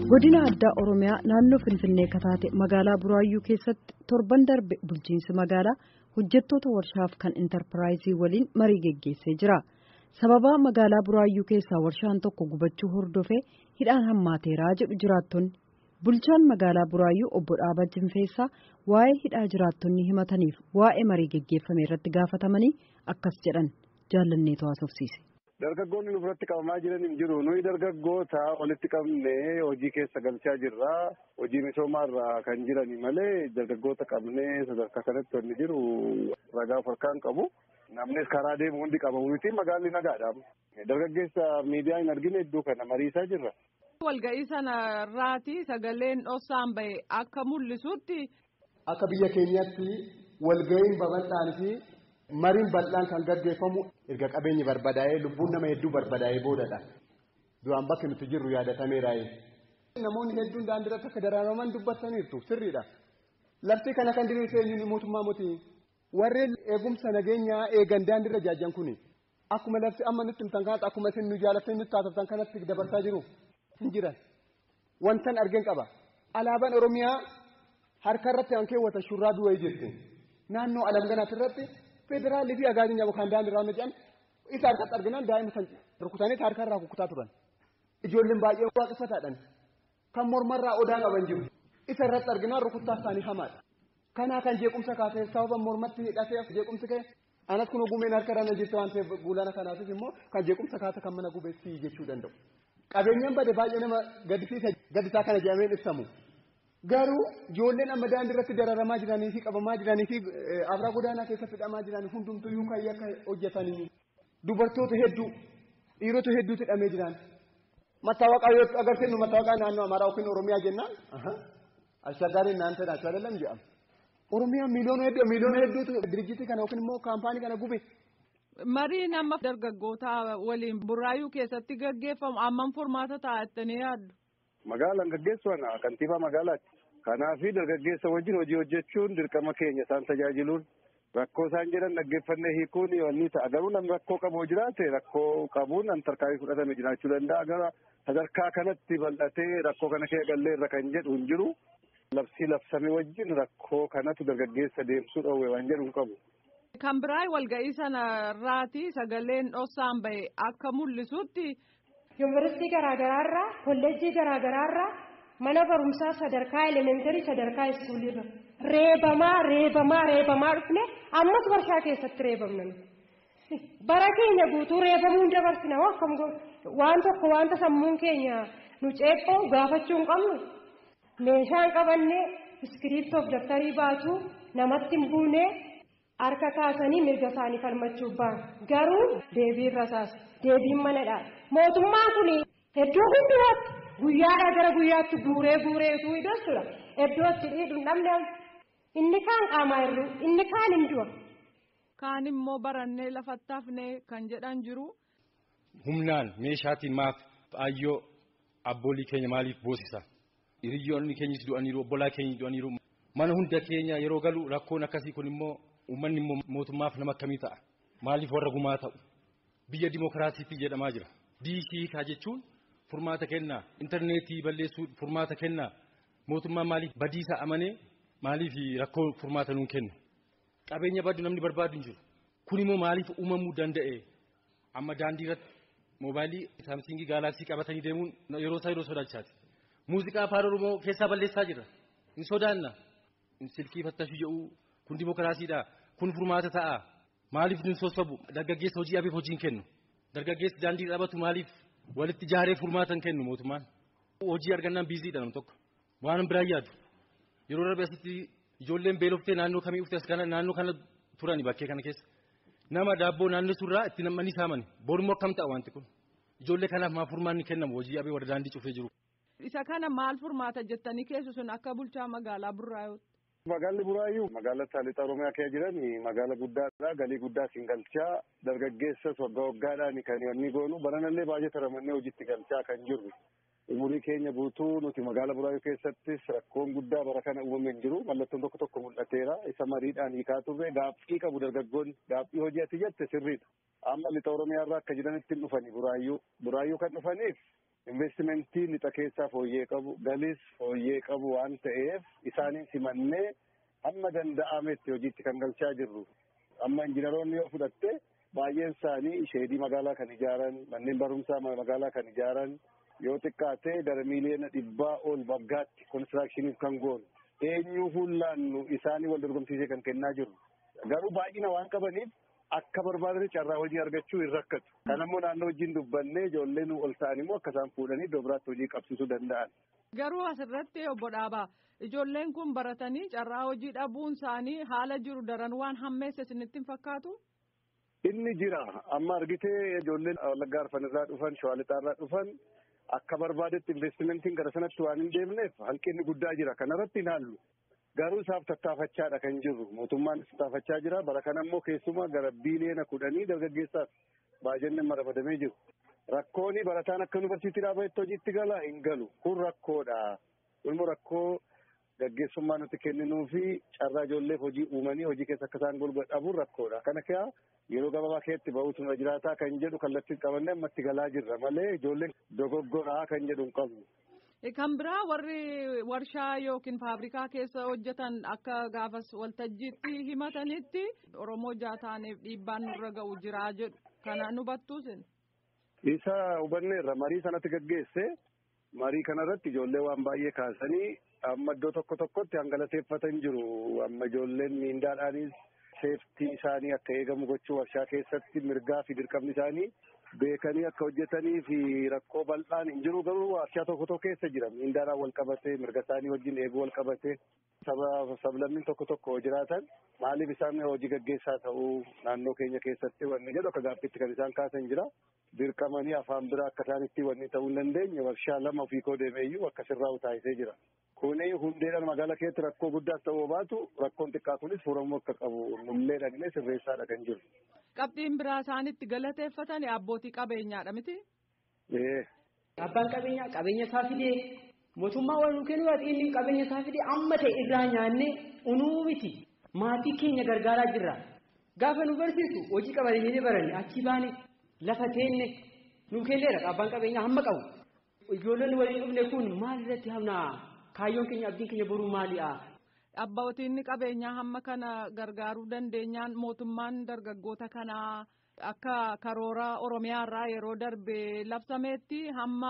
godina addaa oromiyaa naannoo finfinnee kataate magaalaa buraayyuu keessatti torban darbe bulchiinsi magaalaa hojjettoota warshaaf kan intarpiraayizii waliin marii geggeessee jira sababaa magaalaa buraayyuu keessaa warshaan tokko gubachuu hordofee hidhaan hammaateeraa jedhu jiraattonni bulchaan magaalaa buraayyuu obbo Dhaabaa Jinfeessaa waa'ee hidhaa jiraattonni himataniif waa'ee marii geggeeffame irratti gaafatamanii akkas jedhan jaalanneetu haasofsiise. Dargaggoonni nu biratti qabamaa jiran hin jiru. Nuyi dargaggoota walitti qabnee hojii keessa galchaa jirra. Hojii misoomaarra kan jirani malee dargaggoota qabnee sadarkaa kanatti wanni jiru ragaa of harkaan qabu. Namnis karaa deemu hundi qabamu miti magaalli nagaadha. Dargaggeessa miidiyaa hin argine iddoo kana mariisaa jirra. Walga'ii sana irraati sagaleen dhossaan bahe akka mul'isutti. Akka biyya keenyatti walga'iin babal'aan fi mariin bal'aan kan gaggeeffamu erga qabeenyi barbadaa'ee lubbuun nama hedduu barbadaa'ee boodadha. Duraan bakki nuti jirru yaadatameeraa'e. Namoonni hedduun daandii irratti akka daraaraman dubbataniirtu sirriidha. Lafti kana kan diriirsee eenyuun mootummaa miti. Warreen eegumsa nageenyaa eegan daandii irra jaajjan kuni akkuma lafti amma nutti himtan kanatti akkuma isin nu jaalattanii nutti taasiftan kanatti dabarsaa jiru hin jiran. Wantan argeen qaba. Alaabaan Oromiyaa harka irratti kan keewwatan shurraa du'ee jirti. Naannoo alamganaatti irratti federaalii fi agaaziin nyaaba kan daandii irraa jedhan isa harkatti arginaan daa'ima san rukutanii harka irraa kukutaa turan. Ijoolleen baay'ee waaqeffataadhaan kan mormarraa odaa qaban jiru. Isa irratti arginaan rukuttaa isaanii hamaadha. Kanaa kan jeequmsa kaasee sababa mormatti hidhatee jeequmsi ka'e anas kun ogumeen harka irra jirte waan ta'eef guulana kanaafis immoo kan jeequmsa kaasa kan mana gubeessi jechuu danda'u. Qabeenyaan bade baay'ee nama gaddisiisa gaddisaa kana jedhameen ibsamu. Garuu ijoolleen amma daandii irratti dararamaa jiranii fi qabamaa jiranii fi abraa godaanaa keessatti hidhamaa jiran hundumtuu kan akka hojjetanii dubartoota hedduu dhiirota hedduutu hidhamee jiran. Mattaawaqaa yoo agarsiifnu mattaawaqaa naannoo Amaaraa yookiin Oromiyaa jennaan ashaggaariin naan ta'e achuu adeelam jedhama. Oromiyaa miiliyoona hedduu miiliyoona hedduutu dirjitii kana yookiin immoo kaampaanii kana gube. Mariin amma dargaggoota waliin buraayyuu keessatti gaggeeffamu ammam furmaata taa'attanii yaaddu? Magaalaan gaggeessuun kantiibaa magaalaati. Kanaaf dargaggeessa wajjin hojii hojjechuun dirqama keenya isaan tajaajiluun rakkoo isaan jedhan dhaggeeffannee hiikuun wanni ta'a. Garuu namni rakkoo qabu jiraate rakkoo qabuun an tarkaanfii fudhatame jiraachuu danda'a. Gara sadarkaa kanatti bal'atee rakkoo kana kee gallee irra kan jedhu hin jiru. Labsii labsame wajjin rakkoo kanatu dargaggeessa deemsuu dhoowwe waan jedhu hin qabu. Kan biraa walga'ii sana irraati sagaleen dhossaan bahe akka mul'isutti. Yuunivarsiitii garaagaraarraa kolleejjii garaagaraarraa mana barumsaa sadarkaa elementarii sadarkaa iskuulirra reebamaa reebamaa reebamaa dhufne ammas warshaa keessatti reebamna bara keenya guutuu reebamuun dabarsina akkam waan tokko wanta sammuun keenya nu ceephoo gaafachuu hin qabnu meeshaan qabannee iskiriiptoof daftarii baatu namatti hin buune harka kaasanii mirga isaanii falmachuuf ba'an garuu deebiin rasaas deebiin manadha mootummaan kun iddoo hundumaatti guyyaadhaa gara guyyaatti guuree guuree utuu hidhattudha iddoo itti dhiidhu namni inni kaan qaamaa hir'u inni kaan hin du'a. Kaan immoo barannee lafatti hafnee kan jedhan jiru. Humnaan meeshaatiin maaf ayyoo abboolii keenya maaliif boosisa? Hiriyyoonni keenyas du'aniiru obbolaa keenya du'aniiru. Mana hunda keenya yeroo galu rakkoon akkasii kun immoo uummanni immoo mootummaaf nama akkamii ta'a? Maaliif warra gumaa ta'u? Biyya dimookiraasiitti jedhamaa jira. Diishii kaa jechuun furmaata kennaa. Intarneetii balleessuu furmaata kennaa. Mootummaan maaliif badiisa amanee maaliif rakkoo furmaata nuun kennu? Qabeenya baddu namni barbaadu hin jiru. Kun immoo maaliif uumamuu danda'e? Amma daandii irratti moobaayilii saamsingii gaalaksii qabatanii deemuun yeroo isaa yeroo sodaachaati. Muuziqaa afaan Oromoo keessaa balleessaa jira. Hin sodaanna. Silkii fattashuu jedhu kun dimookiraasiidha. Kun furmaata ta'a. Maaliif nun sossobu? Dargaggeessa hojii abeef hojiin kennu. Dargaggeessi daandii dhabatu maaliif walitti jaaree furmaatan kennu mootummaan? Hojii argannaan biiziidha nam tokko. Waan biraan yaadu. Yeroo darbe asitti ijoolleen beeloftee naannoo kamii dhufte as kana naannoo kana turani bakkee kana keessa. Nama daabboo naannoo surraa itti nam'anii saamani. Boorummoo akkam ta'a wanti kun? Ijoollee kanaaf maaf furmaanni kennamu hojii abee warra daandii cufee jiru. Isa kana maal furmaata jettanii keessu sun akka bulchaa magaalaa Burraayyuutti. Magaalli Buraayyuu magaala Saalixa Oromiyaa keessa jiran magaala guddaadha. Galii guddaa siin galchaa dargaggeessas waggaa waggaadhaan kan inni goonu baranallee baay'ee taramannee hojiitti galchaa kan jirru. Umurii keenya guutuu nuti magaala Buraayyuu keessattis rakkoon guddaa bara kana uumamee hin jiru. Mallattoon tokko tokko mul'ateera. Isa mariidhaan hiikaa turre gaaffii qabu dargaggoonni gaaffii hojii ati jette sirriidha. Amma lixa Oromiyaa irraa akka jiranitti hin dhufani Buraayyuu. Buraayyuu kan dhufaniif investimentii lixa keessaa fooyyee qabu galis fooyyee qabu waan ta'eef isaaniin simannee hamma danda'ametti hojiitti kan galchaa jirru. Amma injiinaroonni yoo fudhatte baay'een isaanii sheedii magaalaa kan ijaaran manneen barumsaa magaalaa kan ijaaran yoo xiqqaate gara miiliyoona dhibbaa ol waggaatti konistiraakshiniif kan goonu eenyuu fuullaannu isaanii wal dorgomsiisee kan kennaa jiru. Garuu baay'ina waan qabaniif akka barbaadanii carraa hojii argachuu hin rakkatu. Kanammoo naannoo wajjin dubbannee ijoolleen ol ta'an immoo akka isaan fuudhanii iddoo biraatti hojii qabsiisuu danda'an. Garuu asirratti obbo Dhaabaa ijoolleen kun baratanii carraa hojii dhabuun isaanii haala jiru daran waan hammeesse isinitti hin fakkaatu? Inni jira amma argitee ijoolleen Wallaggaa Arfan irraa dhufan Shawaa Lixaa irraa dhufan akka barbaadetti investimentiin gara sanatti waan hin deemneef hanqinni guddaa jira kanarratti hin haallu. Garuu isaaf tattaafachaadha kan jirru mootummaan tattaafachaa jira bara kana immoo keessumaa gara biiliyoona kudhanii dargaggeessaaf baajanni marafadamee jiru. Rakkooni barataan akka yuunivarsiitii dhaabatetti hojiitti gala hin galu kun rakkoodha. Kun rakkoo gaggeessummaa nuti kenninuu fi carraa ijoolleef hojii uumanii hojii keessa akka isaan golga dhabuun rakkoodha. Kana kaa yeroo gabaabaa keessatti ba'uutu nurra jiraataa kan jedhu kallattiin qabannee ammatti galaa jirra malee ijoolleen dogoggoraa kan jedhu hin qabnu. Kan biraa warri warshaa yookiin faabrikaa keessa hojjetan akka gaafas waltajjiitti himatanitti Oromoo jaataaneef dhiibbaan nurra ga'u jiraa jedhu. Kana nu battuusin. Isa hubanneerra marii sanatti gaggeesse marii kanarratti ijoollee waan baay'ee kaasanii amma iddoo tokko tokkotti hangalateeffatan jiru. Amma ijoolleen miindaadhaanis seeftii isaanii akka eegamu gochuu warshaa keessatti mirgaa fi dirqamni isaanii beekanii akka hojjetanii fi rakkoo bal'aan hin jiru garuu warshaa tokko tokko keessa jira miindaadhaan wal qabate mirga isaanii wajjin eeguu wal qabate saba sablammiin tokko tokko jiraatan maaliif isaan hojii gaggeessaa ta'uu naannoo keenya keessatti wanni jedhu akka gaaffiitti kan isaan kaasan jira dirqamanii afaan biraa akka isaanitti wanni ta'uu hin dandeenye warshaa lama ofii koo deemeeyyuu akka sirraa taasisee jira. Kuni hundeedhaan magaalaa keessatti rakkoo guddaas ta'uu baatu rakkoon xiqqaa kunis furamuu akka qabu nullee dhagnee sirreessaadha kan jiru. Qabxiin biraa isaanitti galateeffatan abbootii qabeenyaadha miti? Abbaan qabeenyaa qabeenya isaa fidee mootummaa waan nu kennu inni qabeenya isaa fidee amma ta'e irraa nyaannee unuu miti maatii keenya gargaaraa jirra. Gaafa nu barsiisu hojii qabeenyaa baranne achi baane lafa teenne nu kenneera abbaan qabeenyaa hamma qabu. Ijoolleen waliin dhufne kun maal irratti hamnaa kaayyoon keenya abdiin keenya boruu maali'a? Abbootiin qabeenyaa hamma kana gargaaruu dandeenyaan mootummaan dargaggoota kanaa akka karoora Oromiyaarraa yeroo darbe labsameetti hamma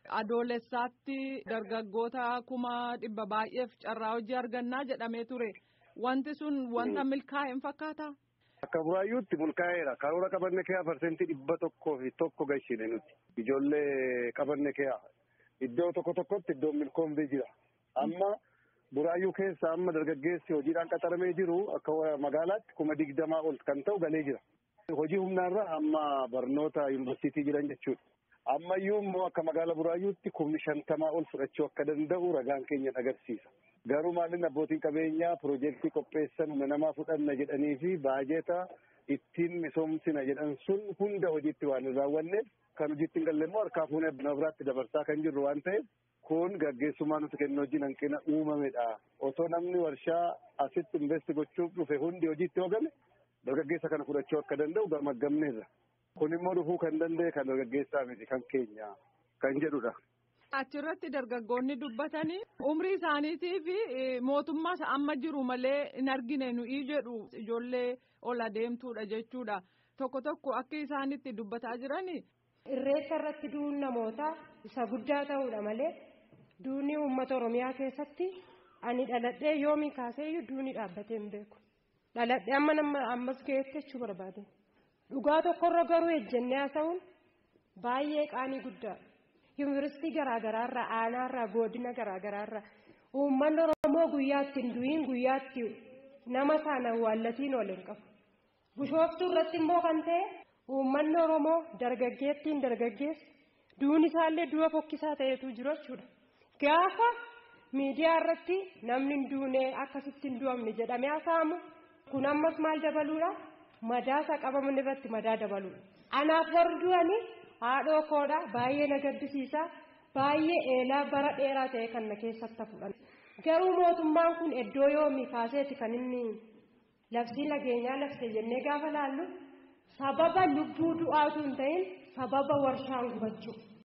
adoolessaatti dargaggoota kuma dhibba baay'eef carraa hojii argannaa jedhamee ture. Wanti sun wanta milkaa'e hin fakkaata? Akka buraayyuutti milkaa'eera. Karoora qabanne kee parsentii dhibba tokkoo fi tokko gahine nuti. Ijoollee qabanne kee iddoo tokko tokkotti iddoon milkoomtee jira. Amma buraayyuu keessa amma dargaggeessi hojiidhaan qaxaramee jiru akka magaalaatti kuma digdamaa ol kan ta'u galee jira. Hojii humnaarra amma barnoota yuunivarsiitii jiran jechuudha. Ammayyuu immoo akka magaala buraayyuutti kumni shantamaa ol fudhachuu akka danda'u ragaan keenya agarsiisa. Garuu maalin abbootiin qabeenyaa piroojeektii qopheessan humna namaa fudhanna jedhanii fi baajeeta ittiin misoomsina jedhan sun hunda hojiitti waan hin raawwanneef kan hojiitti hin galle immoo harkaa fuunee nama biraatti dabarsaa kan jirru waan ta'eef kun gaggeessummaa nuti kennu wajjin hanqina uumamedha. Otoo namni warshaa asitti investi gochuuf dhufe hundi hojiitti hoogame dargaggeessa kana fudhachuu akka danda'u gamaggamneerra. Kun immoo dhufuu kan danda'e kan dargaggeessaa miti kan keenya kan jedhudha. Achirratti dargaggoonni dubbatanii umrii isaaniitii fi mootummaa amma jiru malee hin argine nuyi jedhu ijoollee ol adeemtuudha jechuudha. Tokko tokko akka isaanitti dubbataa jirani. Irreessa irratti duun namoota isa guddaa ta'uudha malee duuni uummata Oromiyaa keessatti ani dhaladhee yoomii kaaseeyyuu duuni dhaabbatee hin beeku. Dhaladhee amma nama ammas ga'eetti jechuu barbaade. Dhugaa tokkorra garuu ejjennee haasa'uun baay'ee qaanii guddaadha. Yuunivarsiitii garaagaraarraa aanaarraa godina garaagaraarraa uummanni Oromoo guyyaatti hin du'iin guyyaatti nama sana awwaallatiin ol hin qabu. Bishooftuu irratti immoo kan ta'e uummanni Oromoo dargaggeettiin dargaggeessi duun isaallee du'a fokkisaa ta'etu jiru jechuudha. Gaafa miidiyaa irratti namni hin duune akkasitti hin du'amne jedhamee haasa'amu kun ammas maal dabaluudha? Madaa isaa qabaman irratti madaa dabaluudha. Anaaf warri du'anii haadhoo koodha baay'ee na gaddisiisa baay'ee eelaa bara dheeraa ta'e kan na keessatti fudhan garuu mootummaan kun iddoo yoomii kaaseeti kan inni labsii nageenyaa labse jennee gaafa laallu sababa lubbuu du'aatu hin ta'in sababa warshaan gubachuu